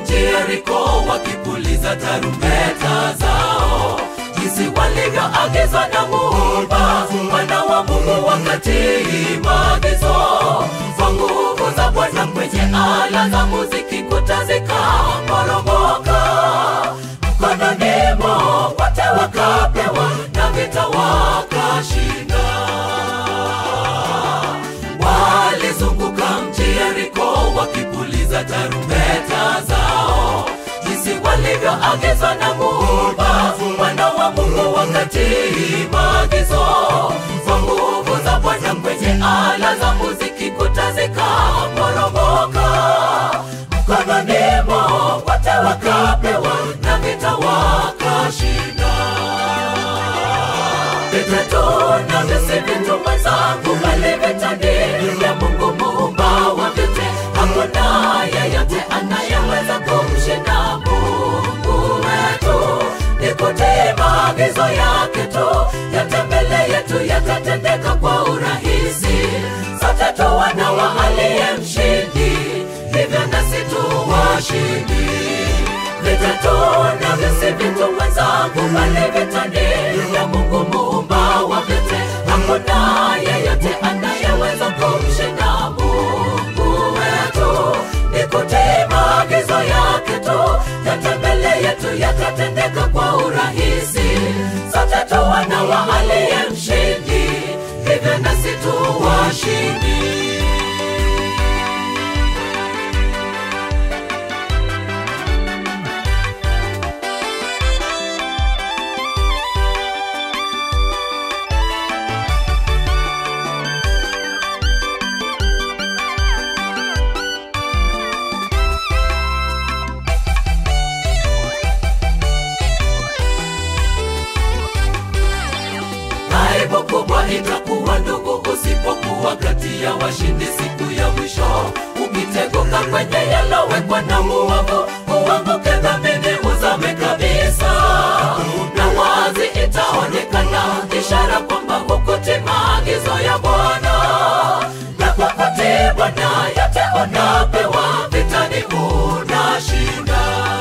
mji Yeriko wakipuliza tarumbeta zao, jinsi walivyoagizwa na Muumba, wana wa Mungu wakatii maagizo kwa nguvu za Bwana kwenye ala za muziki, kuta zikaporomoka mkononi mwao wote wakapewa na vita wakashinda. Walizunguka mji Yeriko wakipuliza tarumbeta zao, jinsi walivyoagizwa na Muumba, wana wa Mungu wakatii maagizo kwa nguvu za Bwana kwenye ala za muziki, kuta zikaporomoka mkononi mwao wote wakapewa na vita wakashinda. Vita tu na visi vitu mwenzangu, bali vita ni vya Mungu muumba wa vyote. Hakuna yeyote anayeweza kumshinda Mungu wetu. Ni kutii maagizo yake tu, yote mbele yetu yatatendeka kwa urahisi. Sote tu wana wa aliye mshindi, hivyo nasi tu washindi. Vita tu na visi vitu mwenzangu, bali vita ni vya Mungu muumba wa vyote. Hakuna yeyote anayeweza kumshinda Mungu wetu. Ni kutii maagizo yake tu, yote mbele yetu yatatendeka kwa urahisi. Sote tu wana wa aliye mshindi, hivyo nasi tu washindi. Aibu kubwa itakuwa ndugu, usipokuwa kati ya washindi siku ya mwisho. Ukiteguka kwenye yalowekwa na muovu, uanguke dhambini, uzame kabisa, na wazi itaonekana ishara kwamba hukutii maagizo ya Bwana. Na kwa kutii Bwana yote unapewa, vitani unashinda.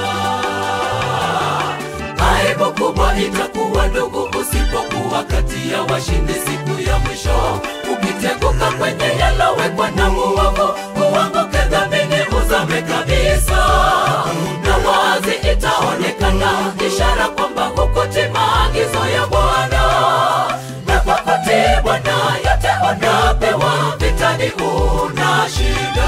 Aibu kubwa itakuwa ndugu, usipokuwa kati ya washindi siku ya mwisho. Ukiteguka kwenye yalowekwa na muovu, uanguke dhambini, uzame kabisa, na wazi itaonekana ishara kwamba hukutii maagizo ya Bwana. Na kwa kutii Bwana yote unapewa, vitani unashinda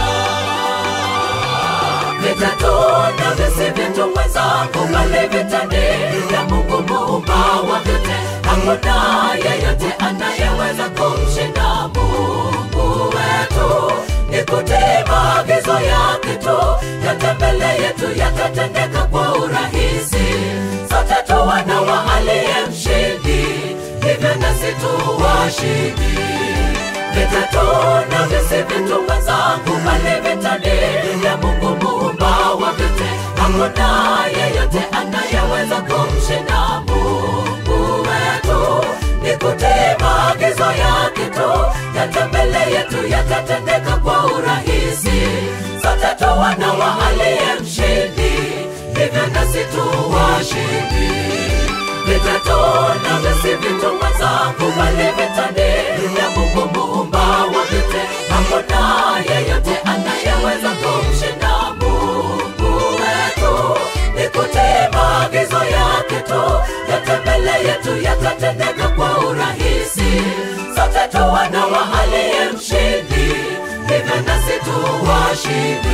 vita tu na visi vitu mwenzangu, bali vita ni vya Mungu muumba wa vyote. Hakuna yeyote anayeweza kumshinda Mungu wetu. Ni kutii maagizo yake tu, yote mbele yetu yatatendeka kwa urahisi. Sote tu wana wa aliye mshindi, hivyo nasi tu washindi vita tu na visi vitu mwenzangu, bali vita ni vya Mungu muumba wa vyote. Hakuna yeyote anayeweza kumshinda Mungu wetu. Ni kutii maagizo yake tu, yote mbele yetu yatatendeka kwa urahisi. Sote tu wana wa aliye mshindi, hivyo nasi tu washindi vita tu na visi vitu mwenzangu, bali vita ni vya Mungu muumba wa vyote. Hakuna yeyote anayeweza kumshinda Mungu wetu. Ni kutii maagizo yake tu, yote mbele yetu yatatendeka kwa urahisi. Sote tu wana wa aliye mshindi, hivyo nasi tu washindi.